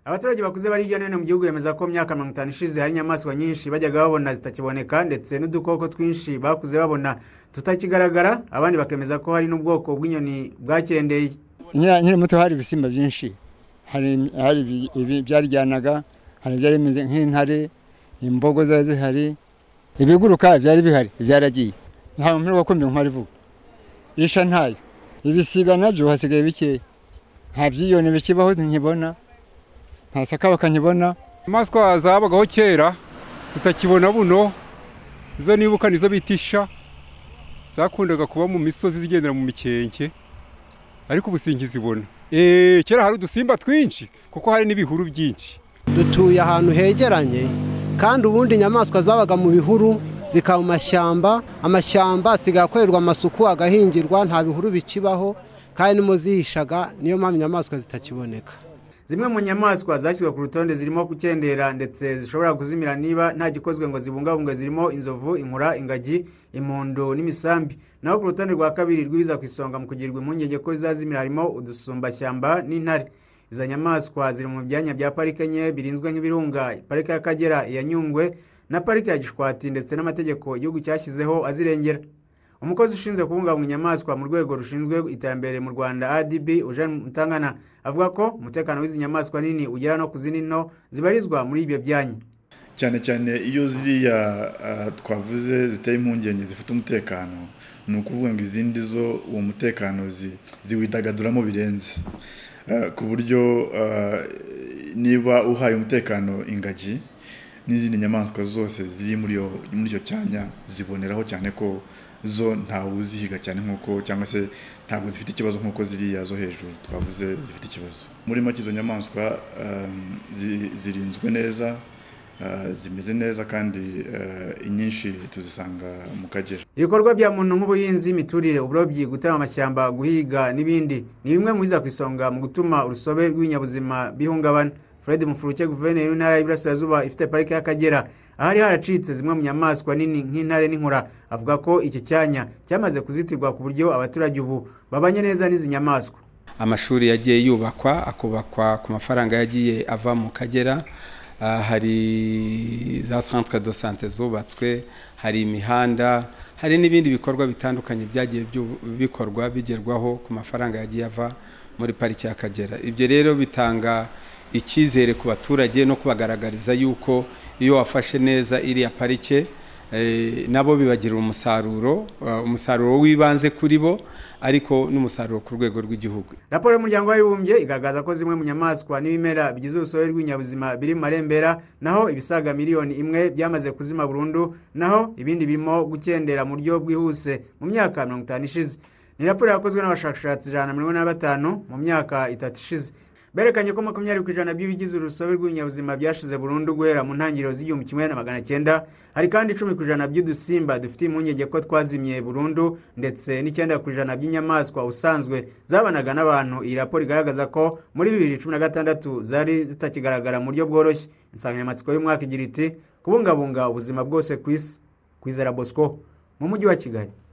abaturage bakuze bari hirya no hino mu gihugu bemeza ko mu myaka mirongo itanu ishize hari inyamaswa nyinshi bajyaga babona zitakiboneka ndetse n'udukoko twinshi bakuze babona tutakigaragara abandi bakemeza ko hari n'ubwoko bw'inyoni bwakendeye nkiri muto hari ibisimba byinshi hari ibyaryanaga hari ibyari bimeze nk'intare imbogo zari zihari ibiguruka byari bihari byaragiye ntabwo mpamvu wakumva inkwari vuba isha ntayo ibisiga nabyo hasigaye bikeya nta byiyoni bikibaho nkibona nta sakabaka nkibona inyamaswa zabagaho kera tutakibona buno izo nibuka nizo bita isha zakundaga kuba mu misozi zigendera mu mikenke ariko ubu sinkizibona kera hari udusimba twinshi kuko hari n'ibihuru byinshi dutuye ahantu hegeranye kandi ubundi inyamaswa zabaga mu bihuru zikaba mu mashyamba amashyamba asigaye akorerwa amasuku agahingirwa nta bihuru bikibaho kandi nimo zihishaga niyo mpamvu inyamaswa zitakiboneka zimwe mu nyamaswa zashyizwe ku rutonde zirimo gukendera ndetse zishobora kuzimira niba nta gikozwe ngo zibungabungwe zirimo inzovu inkura ingagi impundu n'imisambi naho ku rutonde rwa kabiri rw'ibiza ku isonga mu kugirirwa impungenge ko zazimira harimo udusumbashyamba n'intare izo nyamaswa ziri mu byanya bya parike enye birinzwe nk'ibirunga parike y'akagera iya nyungwe na parike ya gishwati ndetse n'amategeko igihugu cyashyizeho azirengera umukozi ushinzwe kubungabunga inyamaswa mu rwego rushinzwe iterambere mu rwanda adb eugene mutangana avuga ko umutekano w'izi nyamaswa nini ugera no ku zindi nto zibarizwa muri ibyo byanya cyane cyane iyo ziriya twavuze ziteye impungenge zifite umutekano ni ukuvuga ngo izindi zo uwo mutekano ziwidagaduramo birenze ku buryo niba uhaye umutekano ingagi n'izindi nyamaswa zose ziri muri icyo cyanya ziboneraho cyane ko zo ntawe uzihiga cyane nk'uko cyangwa se ntabwo zifite ikibazo nk'uko ziriya zo hejuru twavuze zifite ikibazo muri make izo nyamaswa zirinzwe neza zimeze neza kandi inyinshi tuzisanga mu kagera ibikorwa bya muntu nk'ubuhinzi imiturire uburobyi gutema amashyamba guhiga n'ibindi ni bimwe mu biza ku isonga mu gutuma urusobe rw'ibinyabuzima bihungabana fred mufuruke guverineri w'intara y'iburasirazuba ifite parike y'akagera ahari haracitse zimwe mu nyamaswa nini nk'intare n'inkura avuga ko iki cyanya cyamaze kuzitirwa ku buryo abaturage ubu babanye neza n'izi nyamaswa amashuri yagiye yubakwa akubakwa ku mafaranga yagiye ava mu kagera hari za santire do sante zubatswe hari imihanda hari n'ibindi bikorwa bitandukanye byagiye bikorwa bigerwaho ku mafaranga yagiye ava muri pariki y'akagera ibyo rero bitanga icyizere ku baturage no kubagaragariza yuko iyo wafashe neza iriya parike nabo bibagirira umusaruro umusaruro w'ibanze kuri bo ariko n'umusaruro ku rwego rw'igihugu raporo y'umuryango w'abibumbye igaragaza ko zimwe mu nyamaswa n'ibimera bigize urusobe rw'ibinyabuzima biri mu marembera naho ibisaga miliyoni imwe byamaze kuzima burundu naho ibindi birimo gukendera mu buryo bwihuse mu myaka mirongo itanu ishize ni raporo yakozwe n'abashakashatsi ijana na mirongo ine na batanu mu myaka itatu ishize berekanye ko makumyabiri ku ijana by'ibigize urusobe rw'ibinyabuzima byashize burundu guhera mu ntangiriro z'igihumbi kimwe na magana cyenda hari kandi icumi ku ijana by'udusimba dufite impungenge ko twazimiye burundu ndetse n'icyenda ku ijana by'inyamaswa usanzwe zabanaga n'abantu iyi raporo igaragaza ko muri bibiri cumi na gatandatu zari zitakigaragara mu buryo bworoshye insanganyamatsiko y'umwaka igira iti kubungabunga ubuzima bwose ku isi ku izera bosco mu mujyi wa kigali